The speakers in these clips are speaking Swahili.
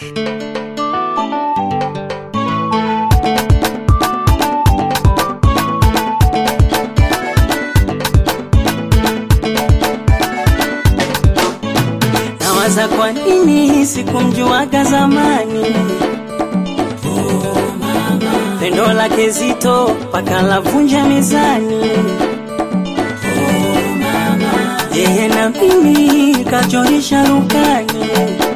Nawaza kwa nini sikumjuaga zamani. Pendo lake zito paka lavunja mezani. Yeye na mimi kachorisha rukani.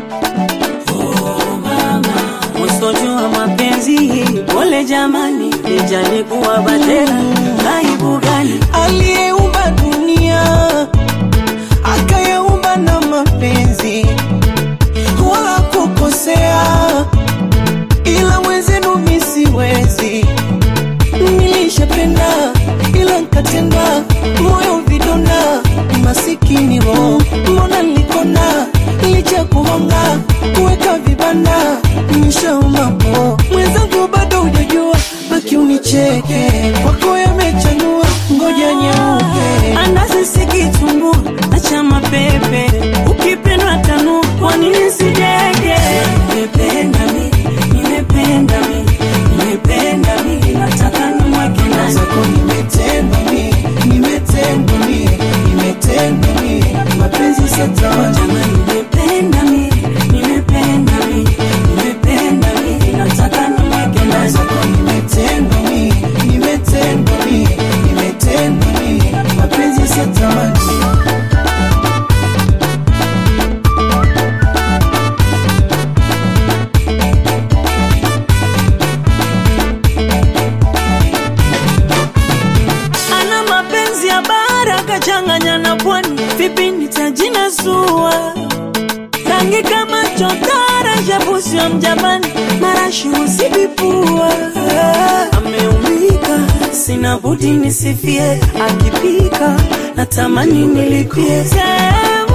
Mustojua mapenzi, pole jamani, nijalikuwa batera, aibu gani? aliyeumba dunia akayaumba na mapenzi wala kukosea, ila wenzenu mi siwezi. Nilishapenda ila nkatenda, moyo vidonda, masikini roho, mbona nilikona licha kuhonga kuweka vibanda nishaumapo mwenzangu bado hujajua, baki unicheke kwako yamechanua, ngoja nyeupe Andazi sikitumbu acha mapepe, ukipendwa tanu, kwa nini sijege? Nimependa mi, nimependa mi, nimependa mi, nataka nimweke ndani. zako nimetendwa mi, nimetendwa mi, nimetendwa mi, mapenzi satawaja Jamani, nimependa mi, nimependa mi, nimependa mi, nataka nimweke ndani. zako nimetendwa mi, nimetendwa mi, nimetendwa mi, mapenzi satawaja Ana mapenzi ya bara kachanganya na pwani, vipi nitajinasua? Rangi kama chotara, shabusi wa mjapani, marashi usibipua. Ameumika, sina budi nisifie, akipika natamani nilipie. Sehemu